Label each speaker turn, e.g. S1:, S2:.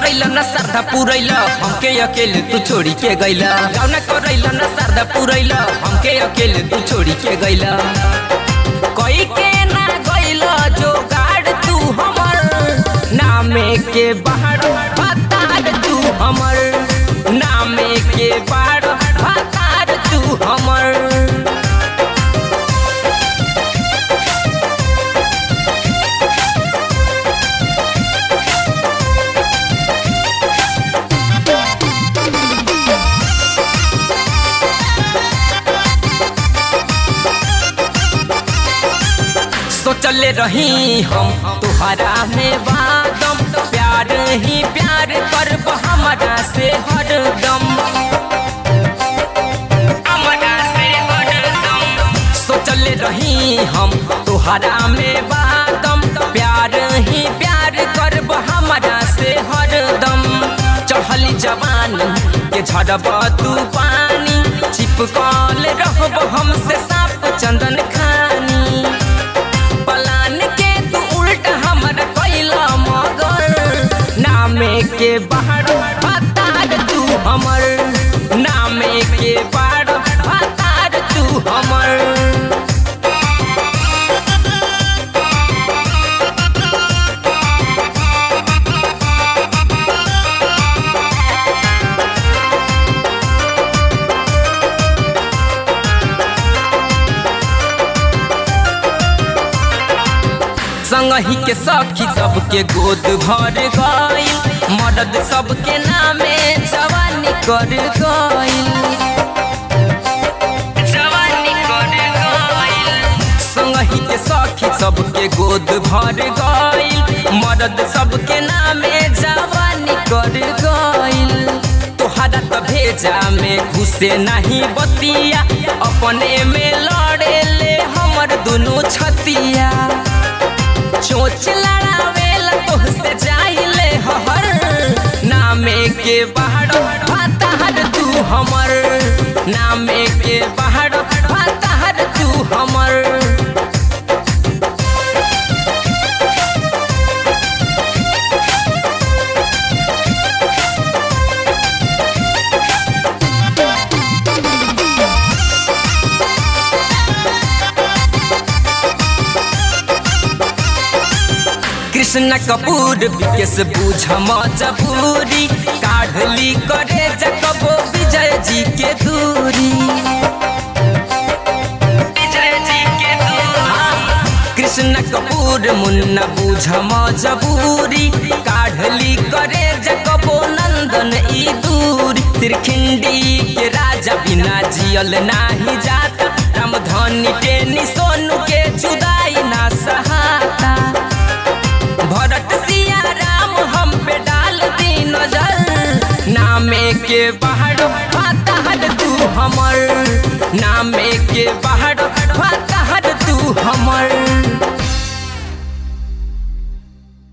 S1: करैल न श्रद्धा पुरैल हमके अकेले तू छोड़ी के गैल गाउन करैल न श्रद्धा पुरैल हमके अकेले तू छोड़ी के गैल कोई के ना गैल जो गाड़ तू हमर नामे के बाहर भतार तू हमर नामे के बाहर भतार तू हमर सोचले रही हम तुहरा में वादम प्यार ही प्यार करब हमारा से हरदम हमारा से हरदम सोचले रही हम तुहरा में वादम प्यार ही प्यार करब हमारा से हरदम चढ़ली जवानी के झड़ब तू पानी चिपकल रहब हमसे साफ चंदन खानी पलान के तू उल्ट हमर कैला मगर नामे के बाहर भतार तू हमर नामे के बाहर भतार तू हमर संगही के सखी सबके गोद भर गइल मदद सबके नामे जवानी कर गइल जवानी कर गइल संगही के सखी सबके गोद भर गइल मदद सबके नामे जवानी कर गइल तोहरा त भेजा में घुसे नहीं बतिया अपने में लड़े ले हमर दुनू छतिया चोच लड़ावेला तोहसे जाइले हर नामे के बाहर भाताहर तू हमर नामे के बाहर भाताहर तू हमर कृष्ण कपूर विकेश बूझ मजबूरी काढ़ली करे जकबो विजय जी के दूरी कृष्ण कपूर मुन्ना बूझ मजबूरी काढ़ली करे जकबो नंदन ई दूरी त्रिखिंडी के राजा बिना जियल नाही जाता रामधनी टेनी सोनू के जुदाई ना सहाता भरत सिया राम हम पे डाल दी नजर नामे के बाहर भाताहर तू हमर नामे के बाहर भाताहर तू हमर